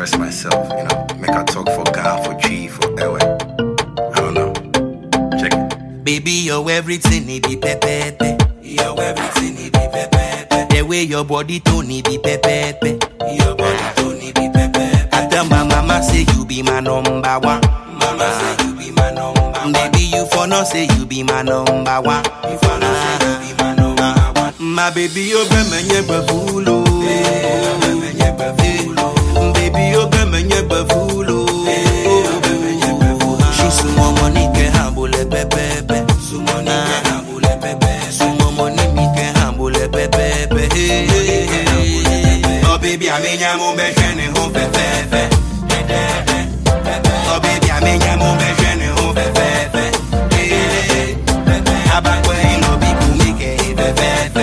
express myself, you know, make I talk for God, for G, for Ewe. I don't know. Check it. Baby, you're everything, it be pepepe. You're everything, it be pepepe. The way your body tone, it be pepepe. Your body tone, it be pepepe. I tell my mama say you be my number one. Mama say you be my number one. Baby, you for no say you be my number one. You for no say you be my number one. My baby, you be my nyeba fulo. Baby, you be my nyeba fulo. She sumo money ke hambule pepepe. Sumo ni ke hambule pepepe. Sumo money mi ke hambule pepepe. Oh baby, I mean I'm on be shene home fe fe fe. Oh baby, I mean I'm on be shene home fe fe fe. Abakwe no bi kumi ke fe fe fe.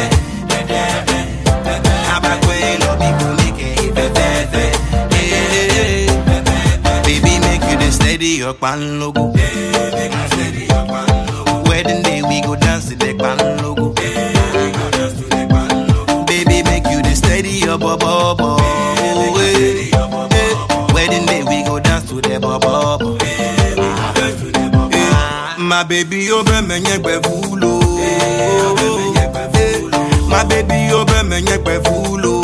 Abakwe no bi kumi ke fe fe fe. Baby, make you the steady your pan logo. Wedding day we go dance to the pan logo. Baby, make you the steady your bubble. Wedding day we go dance to the bubble. My baby, you be me nyekwe fulo. My baby, you be me nyekwe fulo.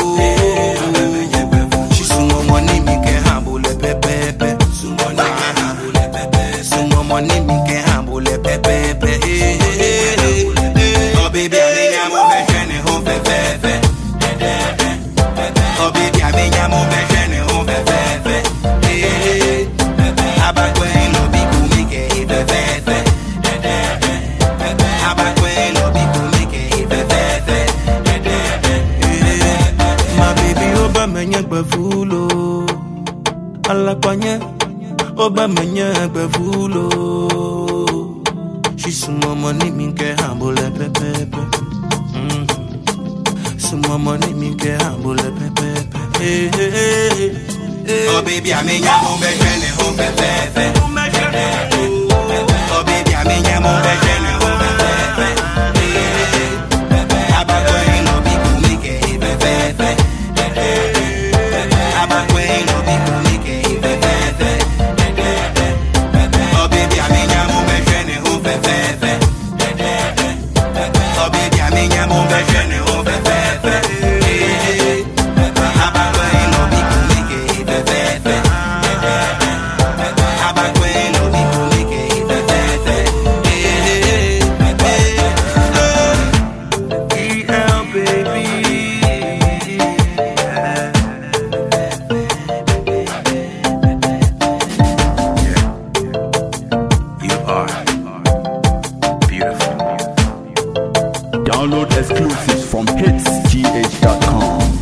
She sumo money mi ke hambule pepepe. Sumo money ke hambule pepe. Sumo money mi ke hambule pepepe. Oh baby, I mean I'm on my journey home pepepe. Oh baby, I mean I'm on my journey home pepepe. Abakwe no bi kumi ke pepepe. Abakwe no bi kumi ke pepepe. My baby, oba menye gbevulo. Alakwanye, oba menye gbevulo. She sumo money mi ke hambule pepepe. Mm. Sumo money mi ke hambule pepepe. Hey, hey, hey, hey. Oh baby, I mean I'm on my journey home pepepe. Oh baby, I mean I'm on my journey home pepepe. Abakwe no bi kumi ke pepepe. Abakwe no bi kumi ke pepepe. Oh baby, I mean I'm on my journey home pepepe. Oh baby, I mean I'm on my journey home pepepe. Abakwe no bi kumi ke pepepe. Abakwe no bi kumi ke pepepe. EL baby. You are beautiful. Download exclusives from hitsgh.com.